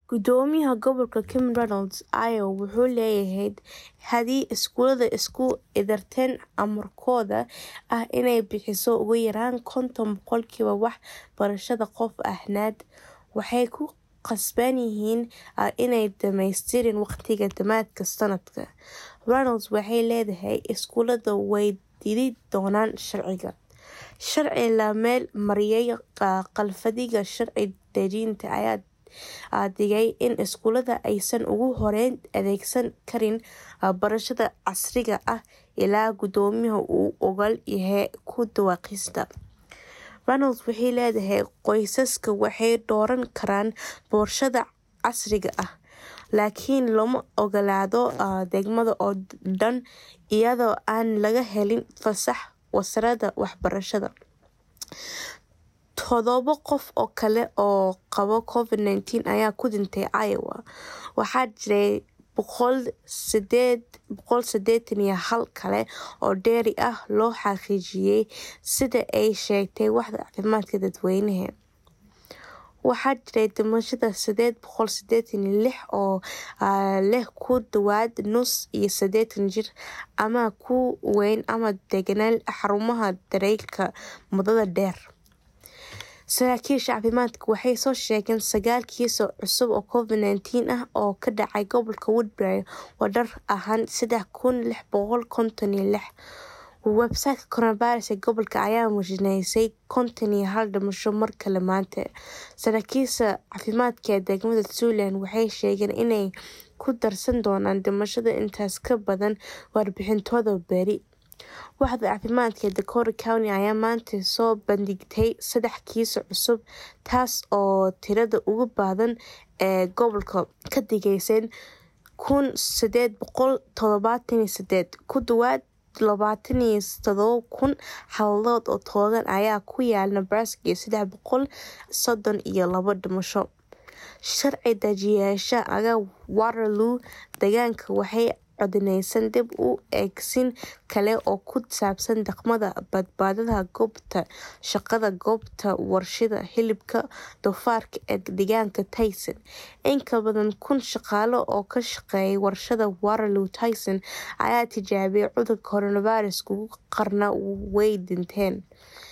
Gudoomiyaha gobolka Kim Reynolds Ayo wuxuu leeyahay haddii iskuulada isku idarteen amarkooda ah inay bixiso ugu yaraan konton boqolkiiba wax barashada qof ahneed waxay ku qasban yihiin inay dhameystiraan waqtiga dhamaadka sanadka. Reynolds waxay leedahay iskuulada way diidi doonaan sharciga. Sharci la meel mariyay qalfadhiga sharci dejinta ayaa dhigay in iskuulada aysan ugu horeyn adeegsan karin barashada casriga ah ilaa gudoomiyuhu uu ogol yahay ku dhawaaqista. Reynolds waxay leedahay qoysaska waxay dooran karaan barashada casriga ah, laakiin looma ogolaado degmada oo dhan iyadoo aan laga helin fasax wasaaradda waxbarashada. Toddoba qof oo kale oo qaba Covid-19 ayaa ku dhintay Iowa. Waxaa jiray boqol sideetan iyo hal kale oo dheeri ah loo xaqiijiyay sida ay sheegtay waaxda caafimaadka dadweynaha. Waxaa jiray dhimashada sideed boqol sideetan iyo lix oo leh ku dhawaad nus iyo sideetan jir ama ku weyn ama deganaan xarumaha daryeelka muddada dheer. Saraakiisha caafimaadka waxay soo sheegeen sagaal kiis oo cusub oo Covid-19 ah oo ka dhacay gobolka Woodbury wadar ahaan sedex kun lix boqol konton iyo lix. Website-ka coronavirus ee gobolka ayaa muujinayay konton iyo hal dhimasho mar kale maanta. Saraakiisha caafimaadka ee degmada Tulane waxay sheegeen inay ku darsan doonaan dhimashada intaas ka badan warbixintooda berri. Waaxda caafimaadka ee Dakota County ayaa maanta soo bandhigtay saddex kiis oo cusub, taas oo tirada ugu badan ee gobolka ka dhigaysa kun sideed boqol todobatan iyo sideed. Ku dhawaad labatan iyo todoba kun xaaladood oo togan ayaa ku yaal Nebraska iyo sedex boqol sodon iyo laba dhimasho. Sharci dejiyeyaasha aaga Waterloo deegaanka waxay codeynayaan dib u eegis kale oo ku saabsan dhaqamada badbaadada goobta shaqada goobta warshada hilibka doofaarka ee deegaanka Tyson. In ka badan kun shaqaale oo ka shaqeeya warshada Waterloo Tyson ayaa tijaabiyay cudurka coronavirus kuwa qaarna way dhinteen.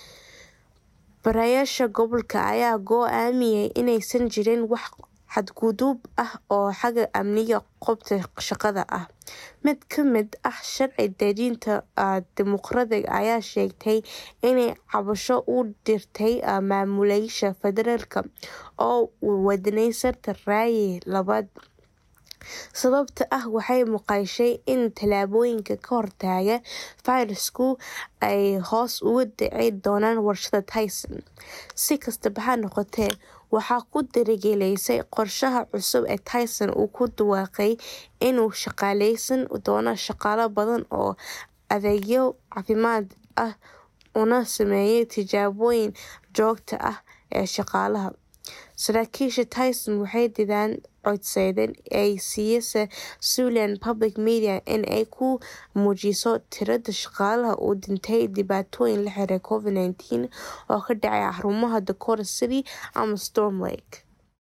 Barayaasha gobolka ayaa go'aamiyay inaysan jirin wax xadgudub ah oo xagga amniga goobta shaqada ah. Mid ka mid ah sharci dejinta dimuqraadiga ayaa sheegtay inay cabasho u dirtay maamulayaasha federaalka oo wadneysay ra'yi labaad. Sababta ah waxay maqashay in tallaabooyinka ka hortagga fayrasku ay hoos ugu dhici doonaan warshada Tyson. Si kastaba ha noqotee, waxay ku dhiirigelisay qorshaha cusub ee Tyson uu ku dhawaaqay inuu shaqaaleysiin doono shaqaale badan oo adeegyo caafimaad ah una sameeyo tijaabooyin joogto ah ee shaqaalaha. Saraakiisha Tyson waxay diideen codsiga ay siisay Tulane Public Media in ay ku muujiso tirada shaqaalaha u dhintay dhibaatooyin la xiriira Covid-19 oo ka dhacay xarumaha Dakota City ama Storm Lake.